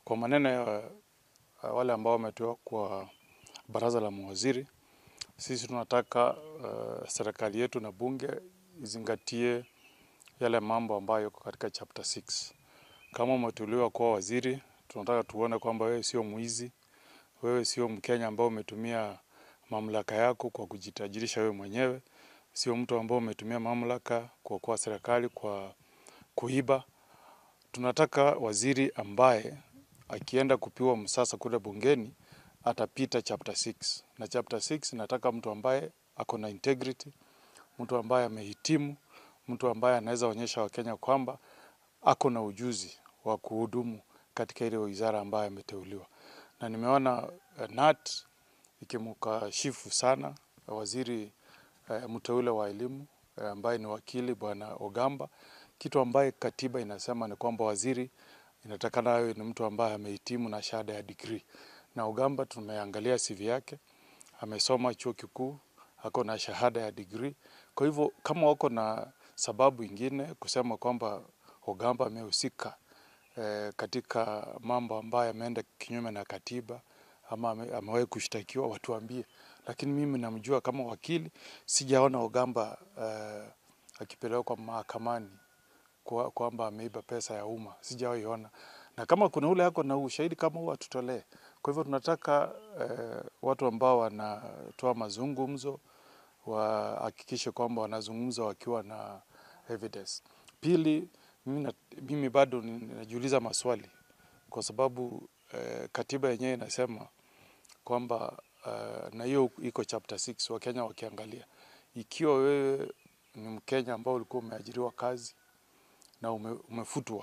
Kwa maneno ya wale ambao wametoa kwa baraza la mawaziri, sisi tunataka uh, serikali yetu na bunge izingatie yale mambo ambayo yako katika chapter 6. Kama umeteuliwa kuwa waziri, tunataka tuone kwamba wewe sio mwizi, wewe sio Mkenya ambao umetumia mamlaka yako kwa kujitajirisha wewe mwenyewe, sio mtu ambao umetumia mamlaka kwa kuwa serikali kwa kuiba. Tunataka waziri ambaye akienda kupiwa msasa kule bungeni atapita chapter 6. Na chapter 6 nataka mtu ambaye ako na integrity, mtu ambaye amehitimu, mtu ambaye anaweza onyesha Wakenya kwamba ako na ujuzi wa kuhudumu katika ile wizara ambayo ameteuliwa. Na nimeona uh, NAT ikimkashifu sana waziri uh, mteule wa elimu uh, ambaye ni wakili bwana Ogamba, kitu ambaye katiba inasema ni kwamba waziri inatakana awe ni mtu ambaye amehitimu na shahada ya degree. Na Ogamba tumeangalia CV yake, amesoma chuo kikuu, ako na shahada ya degree. Kwa hivyo kama wako na sababu ingine kusema kwamba Ogamba amehusika eh, katika mambo ambayo ameenda kinyume na katiba ama ame- amewahi kushtakiwa watuambie, lakini mimi namjua kama wakili, sijaona Ogamba eh, akipelekwa mahakamani kwa- kwamba ameiba pesa ya umma, sijawahi ona. Na kama kuna ule ako na ushahidi kama huo atutolee. Kwa hivyo tunataka eh, watu ambao wanatoa mazungumzo wahakikishe kwamba wanazungumza wakiwa na evidence. Pili, mimi, na, mimi bado ni- ninajiuliza maswali kwa sababu eh, katiba yenyewe inasema kwamba uh, na hiyo iko chapter 6 Wakenya wakiangalia, ikiwa wewe ni Mkenya ambao ulikuwa umeajiriwa kazi na ume, umefutwa,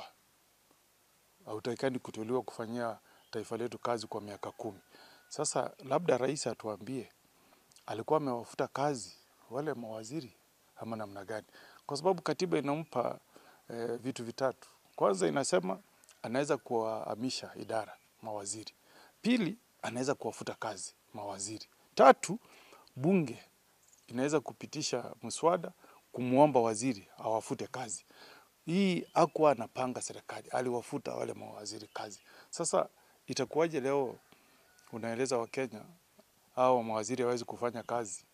hautakikani kuteuliwa kufanyia taifa letu kazi kwa miaka kumi. Sasa labda rais atuambie alikuwa amewafuta kazi wale mawaziri ama namna gani? Kwa sababu katiba inampa eh, vitu vitatu. Kwanza inasema anaweza kuwahamisha idara mawaziri. Pili, anaweza kuwafuta kazi mawaziri. Tatu, bunge inaweza kupitisha mswada kumwomba waziri awafute kazi. Hii hakuwa anapanga serikali, aliwafuta wale mawaziri kazi. Sasa itakuwaje leo unaeleza Wakenya au mawaziri hawezi kufanya kazi,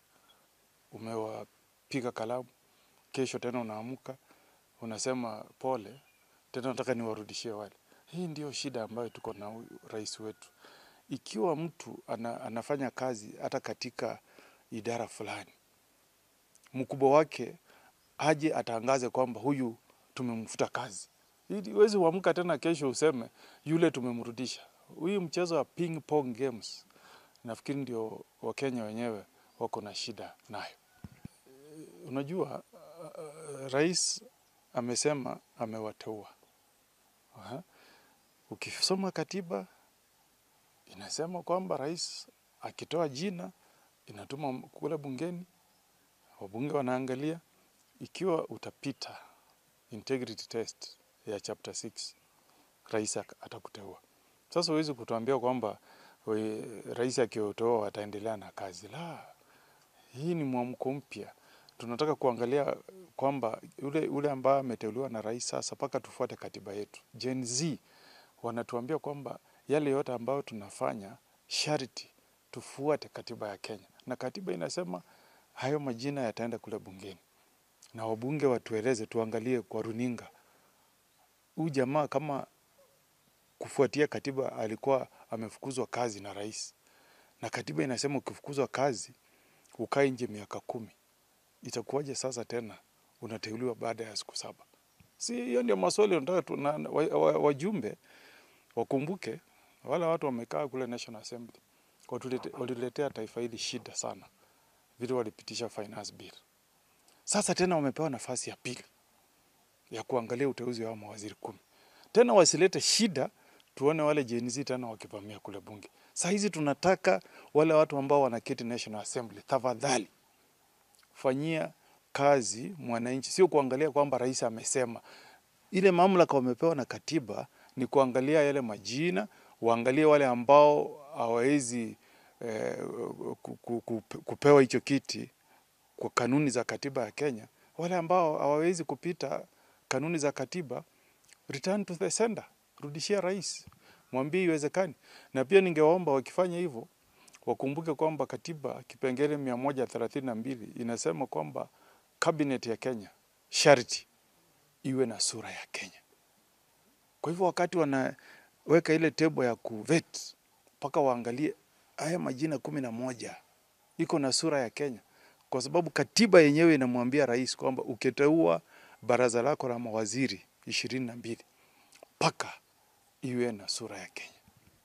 umewapiga kalamu, kesho tena unaamka unasema pole, tena nataka niwarudishie wale. Hii ndio shida ambayo tuko na huyu rais wetu. Ikiwa mtu ana, anafanya kazi hata katika idara fulani, mkubwa wake aje atangaze kwamba huyu tumemfuta kazi, ili huwezi uamka tena kesho useme yule tumemrudisha. Huyu mchezo wa ping pong games nafikiri ndio Wakenya wenyewe wako na shida nayo. Unajua uh, rais amesema amewateua. Aha. Ukisoma katiba inasema kwamba rais akitoa jina inatuma kule bungeni, wabunge wanaangalia, ikiwa utapita integrity test ya chapter 6 rais ak- atakuteua. Sasa huwezi kutuambia kwamba we- rais akiotoa wataendelea na kazi. La, hii ni mwamko mpya. Tunataka kuangalia kwamba ule, ule ambaye ameteuliwa na rais sasa, mpaka tufuate katiba yetu. Gen Z wanatuambia kwamba yale yote ambayo tunafanya sharti tufuate katiba ya Kenya, na katiba inasema hayo majina yataenda kule bungeni na wabunge watueleze, tuangalie kwa runinga, huyu jamaa kama kufuatia katiba alikuwa amefukuzwa kazi na rais, na katiba inasema ukifukuzwa kazi ukae nje miaka kumi, itakuwaje sasa tena unateuliwa baada ya siku saba? Si hiyo ndio maswali nataka tu, na, wa, wa, wajumbe wakumbuke wale watu wamekaa kule National Assembly watulete- waliletea taifa hili shida sana, vile walipitisha finance bill. Sasa tena wamepewa nafasi ya pili ya kuangalia uteuzi wa mawaziri kumi. Tena wasilete shida, tuone wale Gen Z tena wakivamia kule bunge. Saa hizi tunataka wale watu ambao wanaketi National Assembly, tafadhali fanyia kazi mwananchi, sio kuangalia kwamba rais amesema. Ile mamlaka wamepewa na katiba ni kuangalia yale majina, waangalie wale ambao hawawezi eh, ku- ku- ku- kupewa hicho kiti kwa kanuni za katiba ya Kenya, wale ambao hawawezi kupita kanuni za katiba, return to the sender, rudishia rais. mwambie iwezekani. Na pia ningewaomba wakifanya hivyo wakumbuke kwamba katiba kipengele mia moja thelathini na mbili inasema kwamba cabinet ya Kenya sharti iwe na sura ya Kenya. Kwa hivyo wakati wanaweka ile tebo ya kuvet mpaka waangalie haya majina kumi na moja iko na sura ya Kenya, kwa sababu katiba yenyewe inamwambia rais kwamba ukiteua baraza lako la mawaziri ishirini na mbili mpaka iwe na sura ya Kenya.